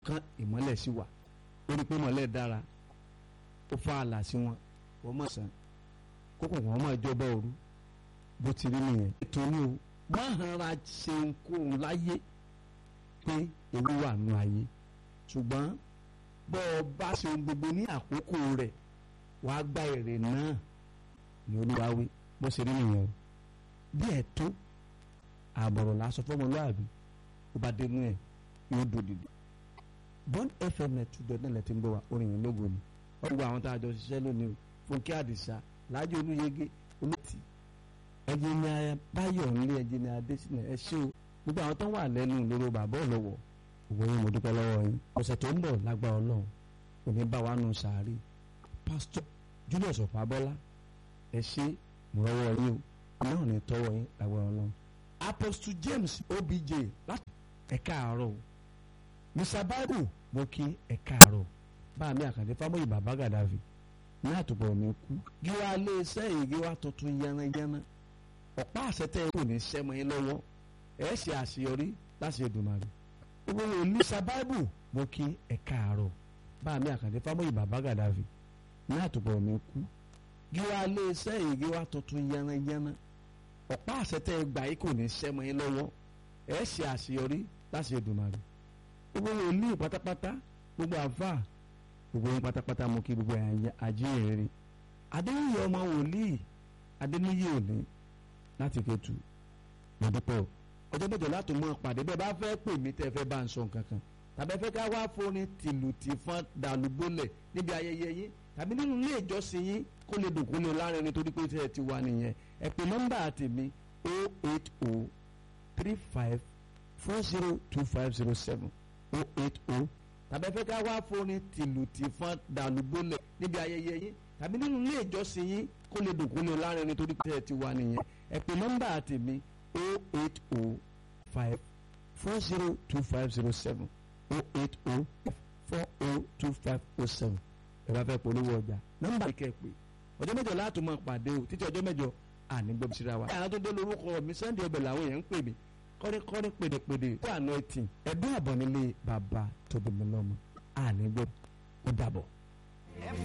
kan ìmọ́lẹ̀ sí wà ó rí pé ìmọ́lẹ̀ dára ó fa àlà sí wọn wọ́n mọ̀ sàn kókò wọ́n mọ̀ jọba òru bó ti rí nìyẹn. ètò ni o má hanra ṣe ohunkóhun láyé pé ewu wà nù ayé ṣùgbọ́n bọ́ ọ bá ṣe ohun gbogbo ní àkókò rẹ̀ wàá gba èrè náà ní olúwa wí bó ṣe rí nìyẹn o bí ẹ̀ tó àbọ̀rọ̀ lásán fọmọlúàbí ó bá dénú ẹ̀ yóò dòdìdì bond fm net two dot nílẹ̀ tí ń bọ̀ wá orin yẹn lógo ni wọ́n gbọ́ àwọn tá a jọ ṣiṣẹ́ lónìí o fúnkẹ́ àdìsá láàjọ olúyege olóòtì ẹnjìnìá báyọ̀ nílé ẹnjìnìá adésínà ẹ ṣé o gbogbo àwọn tó wà lẹ́nu lóró bàbá ọ̀lọ́wọ̀ òwò yín mo dúpẹ́ lọ́wọ́ yín ọ̀sẹ̀ tó ń bọ̀ lágbára ọlọ́run kò ní bá wa nù sàárì pásítọ̀ julius ọ̀pábọ́lá ẹ ṣé mo rọ́wọ́ yín o náà ní tọ́wọ́ yín lágbára ọlọ́run apostle james obj láti ẹ̀ka àárọ̀ o mr bible mo kí ẹ̀ka àárọ̀ bá mi àkàndé fámọ́yì bàbá gàdáfì ní àtùpọ̀ mi kú gíwá lé iṣẹ́ ìgéwá tuntun yánnayánná ọ̀pá àṣetẹ́ kò ní sẹ́mọ yín lọ́wọ́ ẹ̀ ṣe àṣeyọrí láti Èdùmàrè gbogbo wo mr bible mo kí ẹ̀ka àárọ̀ bá mi àkàndé fámọ́yì bàbá gàdáfì ní àtùpọ̀ mi kú gíwá lé iṣẹ́ ìgéwá tuntun yánnayánná ọ̀pá àṣetẹ́ gbà yín kò ní sẹ́mọ yín lọ́wọ́ ẹ̀ ṣe àṣeyọrí láti Èdùmàrè gbogbo wòlíì pátápátá gbogbo àfà gbogbo yín pátápátá mo kí gbogbo àjíǹrere adéníyì ọmọ wòlíì adéníyì òní láti kẹtù lọ́dúpẹ́ o ọjọ́ mẹ́jọ láti mọ pàdé bẹ́ẹ̀ bá fẹ́ pè mí tẹ́ fẹ́ bá ń sọ nǹkan kan tàbí fẹ́ ká wá fóni tìlù tìfọ́n dàlúgbólẹ̀ níbi ayẹyẹ yín tàbí nínú ilé ìjọsìn yín kó lè dùn kó lè lárin nítorí pé tẹ́ ẹ ti wà nìyẹn ẹ pè nọ́mbà tèmi 080 35 40 2507 oh eight oh tàbí ẹ fẹ́ ká wá fóni tìlù tìfọ́n dàlúgbólẹ̀ níbi ayẹyẹ yín tàbí nínú ilé ìjọsìn yín kó lè dùn kó lè lárin nítorí pé ẹ ti wà nìyẹn ẹ pè nọ́mbà tèmi oh eight oh five four zero two five zero seven oh eight oh four oh two five oh seven ẹ bá fẹ́ polówó ọjà nọ́mbà yìí kẹ́ ẹ pè ọjọ́ mẹ́jọ láti máa pàdé o títí ọjọ́ mẹ́jọ àní gbọ́ síra wa. àwọn tó dé lórúkọ mi Sunday ọbẹ̀ làwọn èèyàn ń pè mí kọ́ríkọ́rí pèdèpèdè tó àná ẹtì ẹ̀dùn àbọ̀ nílé bàbá tóbi mi lọ́mọ àní gbọ́ ó dàbọ̀.